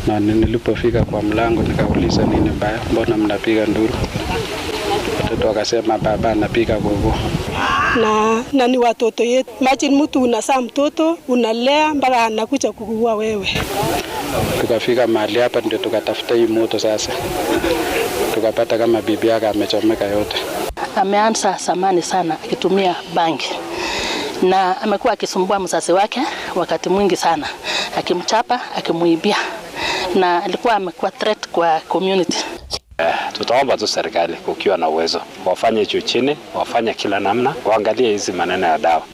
na nilipofika kwa mlango nikauliza nini mbaya, mbona mnapiga nduru? Watoto wakasema baba anapiga gogo. na, na ni watoto yetu. Imagine mtu unasaa mtoto unalea mpaka anakuja kukuua wewe. Tukafika mahali hapa ndio tukatafuta hii moto sasa, tukapata kama bibi yake amechomeka yote. Ameanza zamani sana akitumia bangi na amekuwa akisumbua mzazi wake wakati mwingi sana, akimchapa, akimuibia, na alikuwa amekuwa threat kwa community. Eh, tutaomba tu serikali kukiwa na uwezo wafanye juu chini, wafanye kila namna, waangalie hizi maneno ya dawa.